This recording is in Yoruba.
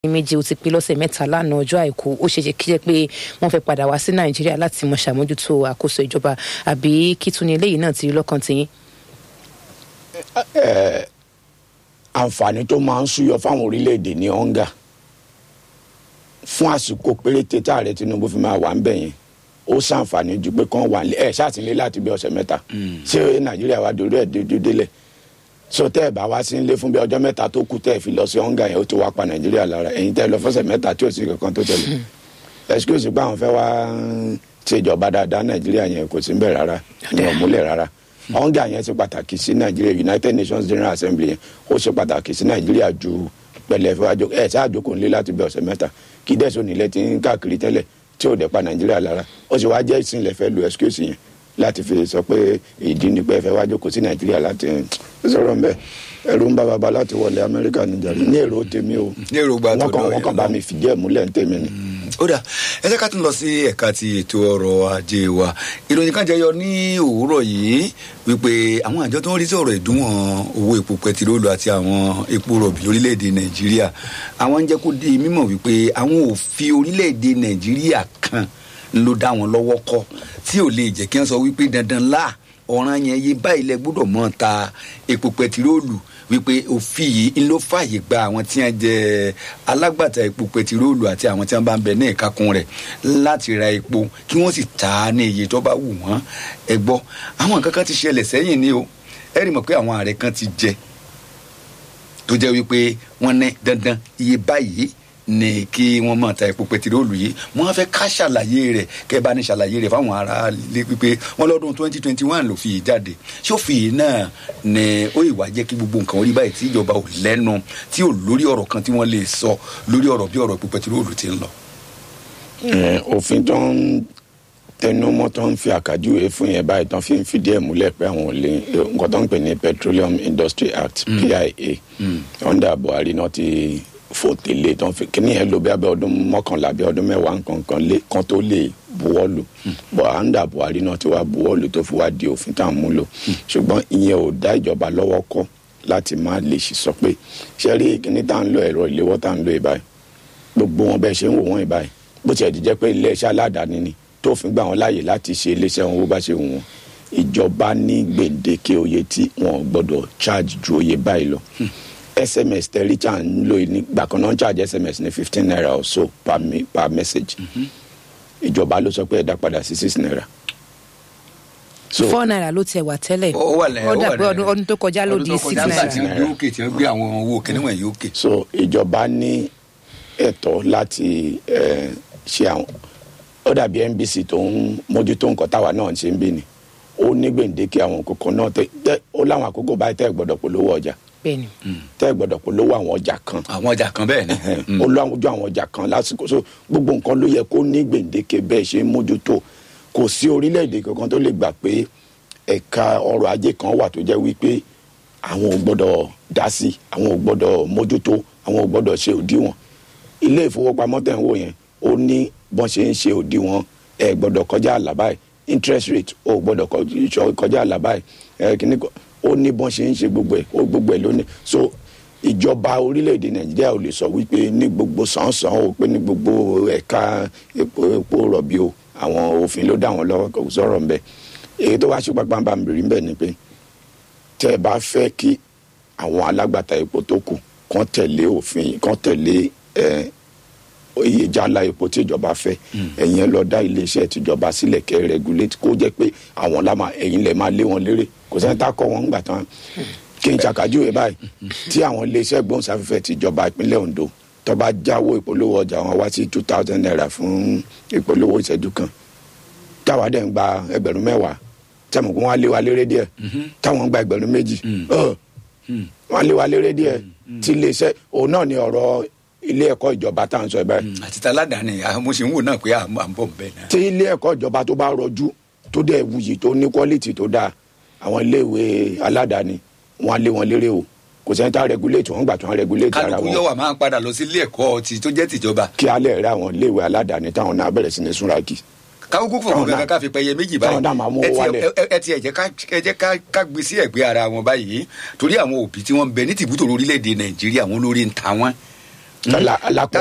méjì ó ti pé lọ́sẹ̀ mẹ́ta lánàá ọjọ́ àìkú ó ṣe ṣe kí jẹ́ pé wọ́n fẹ́ padà wá sí nàìjíríà láti mọ ṣàmójútó àkóso ìjọba àbí kí tún ní eléyìí náà ti rí lọ́kàn tiyín. àǹfààní tó máa ń súyọ fáwọn orílẹ̀-èdè ní ọ̀ǹgà fún àsìkò péréte tá ààrẹ tinubu fi máa wà ń bẹ̀ yẹn ó ṣàǹfààní ju pé kán wà ẹ̀ ṣàtìlẹ́ láti bí ọ̀sẹ̀ mẹ́ta ṣé nàìjíríà wà dòdò ẹ̀ dúdú délẹ̀ so tẹ́ ẹ̀ bá wá sí ilé fún bí ọjọ́ mẹ́ta tó kù tẹ́ ẹ̀ fi lọ sí ọ̀ǹgà yẹn ó ti wá pa nàìjíríà lára ẹ̀yin tẹ́ ẹ lọ fọ́sẹ̀ mẹ́ta tí ò sí kankan tó tẹ̀lé excuse pé àwọn fẹ́ wá ṣèjọba dáadáa nàìjíríà yẹn kò sí ń bẹ̀ rárá ní ọ̀múlẹ̀ rárá ọ̀ǹgà yẹn ṣe pàtàkì sí nàìjíríà united nations general assembly yẹn ó ṣe pàtàkì sí nàìjíríà ju pẹ̀lẹ́ fẹ́ ẹ̀ ṣáà jókòó nílé láti bí ọ̀sẹ̀ mẹ́ta kí dẹ́sùn nílẹ̀ ti ń káàkiri tẹ́lẹ̀ tí ò dẹ̀ pa nàìjíríà lára ó sì wáá jẹ́ ìsìnlẹ̀ fẹ́ lu excuse yẹn láti fi sọ pé ìdí ni pé ẹ fẹ́ wá jókòó sí nàìjíríà láti sọ̀rọ̀ mbẹ́ ẹ̀rù ń bá baba láti wọlé amẹ́ríkà níjàre ní èrò tèmi o Ní èròǹgbà tó wọ́n kàn dọ̀ wọ́n yẹn kàn bá lọ. mi fìdí ẹ̀ múlẹ̀ ní tèmi ni. ó dà ẹ jẹ́ ká tún lọ sí ẹ̀ka ti ètò ọrọ̀ ajé wa ìròyìn kan jẹyọ ní òwúrọ̀ yìí wípé àwọn àjọ tó ń rí sí ọ̀rọ̀ ìdúnwọ̀n owó epo pẹtiróòlù àti àwọn epo rọ̀bì lórílẹ̀‐èdè nàìjíríà àwọn ń jẹ́ kó di mímọ̀ wípé àwọn ò fi orílẹ̀‐èdè nàìjíríà kan ló dá wọn lọ́wọ́ kọ́ tí ò lè jẹ́ kí wọ́n sọ wípé dandan lá ọ̀ràn yẹn yé báyìí lẹ gbọ́dọ̀ mọ́ ta epo pẹtiróòlù wípé òfin yìí ń ló fààyè gba àwọn tí wọn jẹ alágbàtà epo pẹtiróòlù àti àwọn tí wọn bá ń bẹ ní ìkákun rẹ̀ láti ra epo kí wọ́n sì tà á ní iye tó bá wù wọ́n ẹ gbọ́ àwọn nǹkan kan ti ṣẹlẹ̀ sẹ́yìn ni o ẹ rí mọ̀ pé àwọn ààrẹ kan ti jẹ tó jẹ́ wípé wọ́n ní dandan iye báyìí ni kí wọ́n máa ta epo pẹtiróòlù yìí wọ́n á fẹ́ ká ṣàlàyé rẹ̀ kẹ́ bá ní ṣàlàyé rẹ̀ fáwọn ará ilé pípé wọ́n lọ́dún twenty twenty one ló fi yìí jáde ṣófin yìí náà ni ó ìwà jẹ́ kí gbogbo nǹkan orí báyìí tí ìjọba ò lẹ́nu tí ò lórí ọ̀rọ̀ kan tí wọ́n lè sọ lórí ọ̀rọ̀ bí ọ̀rọ̀ epo pẹtiróòlù ti ń lọ. Ẹ, òfin tó ń tẹnumọ́ tó ń fi àkàjúwe fún yẹn báyìí tó fi ń fìdí ẹ̀ múlẹ̀ pé àwọn ò lè nǹkan tó ń pè ní petroleum industry act pia under buhari náà ti fò tẹ́lẹ̀ tó ń fi kíní yẹn lò bí abẹ́ ọdún mọ́kànlá bí ọdún mẹ́wàá nǹkankan lé kan tó lè buwọ́lù bọ̀ under buhari náà ti wá buwọ́lù tó fi wá di òfin tá à ń múlò ṣùgbọ́n ìyẹn ò dá ìjọba lọ́wọ́ kọ́ láti má lè ṣì sọ pé ṣe rí kíní tá à ń lo ẹ̀rọ ìléwọ́ tá à ń lo ìbáyìí gbogbo wọn bẹ́ẹ̀ ṣe ń wò wọ́n ìbáyìí bó tiẹ̀ ti jẹ́ pé iléeṣẹ́ aládàáni ni tó fi gbà wọ́n láàyè láti ṣe iléeṣẹ́ wọn bó bá ṣe wù wọ́n ìjọba ní gbèǹdéke oye tí wọn gbọ́dọ̀ charge ju oye báyìí lọ sms tẹ̀ríjà ń lò nígbà kan náà ń charge sms ní fifteen naira or so per, me, per message ìjọba ló sọ pé ẹ dá padà sí six naira. so four naira ló tiẹ̀ wà tẹ́lẹ̀ ó wà lẹ́yìn ó dà pé ọdún ọdún tó kọjá ló di six nígbà tí naira. wọ́n gbé òkè tí wọ́n gbé àwọn owó kíní wọ̀nyí òkè. so ìjọba ní ẹ̀tọ́ láti eh, ṣe àwọn ó dàbí nbc tó ń mójútó nǹkan táwa náà ń ṣe ń bí ni ó ní gbèǹdéke àwọn kòkó náà tẹ tẹ ó láwọn àkókò báyìí tẹ́ ẹ̀ gbọ́dọ̀ polówó ọjà bẹ́ẹ̀ni tẹ́ ẹ̀ gbọ́dọ̀ polówó àwọn ọjà kan àwọn ọjà kan bẹ́ẹ̀ ni. ó lọ ojú àwọn ọjà kan lásìkò so gbogbo nǹkan ló yẹ kó ní gbèǹdéke bẹ́ẹ̀ ṣe ń mójútó kò sí orílẹ̀-èdè kankan tó lè gbà pé ẹ̀ka ọrọ̀ ajé kan wà tó jẹ́ wípé àwọn ò gbọ́dọ̀ dá sí àwọn ò gbọ́dọ̀ mójútó àwọn ò gbọ́dọ̀ ṣe òdiwọ̀n ilé ìfowópamọ́ tẹ̀ ń wò yẹn ó ní bọ́n ṣe ń ṣe òdiwọ̀n ẹ gbọ́dọ̀ kọjá àlà báyìí interest rate ó gbọ́dọ̀ kọjú- kọjá àlà báyìí ẹ kìíní kan ó ní bọ́n ṣe ń ṣe gbogbo ẹ̀ ó gbogbo ẹ̀ lónìí so ìjọba orílẹ̀-èdè nàìjíríà ò lè sọ wípé ní gbogbo sàn-sàn o pé ní gbogbo ẹ̀ka epo epo rọ̀bì o àwọn òfin ló dá wọn lọ́wọ́ kò sọ̀rọ̀ ń bẹ̀ èyí tó wá ṣe pápá bá mi bèrè ń bẹ̀ ni pé tẹ́ ẹ bá fẹ́ kí àwọn alágbàtà epo tó kù kán tẹ̀lé òfin kán tẹ̀lé ẹ iye jálá epo tí ìjọba fẹ́ ẹ̀yin ẹ lọ dá iléeṣẹ́ tìjọba sílẹ̀ kẹ́ ẹ regulate kó jẹ́ pé àwọn lámà ẹ̀yin lẹ̀ máa lé wọn lérè kò sẹ́ni tá a kọ́ wọn ńgbà tán kí n ṣàkàjúwe báyìí tí àwọn iléeṣẹ́ gbóhùnsáfẹ́fẹ́ tìjọba ìpínlẹ̀ Ondo tó bá jáwó ìpolówó ọjà wọn wá sí two thousand naira fún ìpolówó ìṣẹ́jú kan táwa dẹ̀ ń gba ẹgbẹ̀rún mẹ́wàá tẹ̀mọ̀ kó wọ́n á lé wa lérè díẹ̀ táwọn ń gba ẹgbẹ̀rún méjì ọ̀ wọ́n á lé wa lérè díẹ̀ tí iléeṣẹ́ òun náà ni ọ̀rọ̀ ilé ẹ̀kọ́ ìjọba tá à ń sọ ẹ̀ báyìí àti taládàáni àwọn mo ṣe ń wò náà pé à ń bọ̀ ń bẹ̀ náà. tí ilé ẹ̀kọ́ ìjọba tó bá rọjú tó dẹ̀ wuyì tó ní quality tó dáa àwọn iléèwé aládàáni wọn á lé wọn lérè o kò sẹ́ni tá a regulate wọn gbà tó wọn regulate ara kálukú wọn yóò wà máa ń padà lọ sí ilé ẹ̀kọ́ ti tó jẹ́ tìjọba kí alẹ́ rẹ àwọn iléèwé aládàáni táwọn náà bẹ̀rẹ̀ sí ní súnra kì káwùkú fún Táwọn ọmọ kankan náà- ká fi pẹyẹ méjì táwọn náà máa mú báyìí owó ẹ wálẹ̀. ti- ẹ- ẹ ti ẹ jẹ́ ká ẹ jẹ́ ká ká gbé sí ẹ̀gbẹ́ ara wọn báyìí torí àwọn òbí tí wọ́n ń bẹ ní tìbútò orílẹ̀-èdè nàìjíríà wọn lórí ń ta wọn Ala- alákọ̀ọ́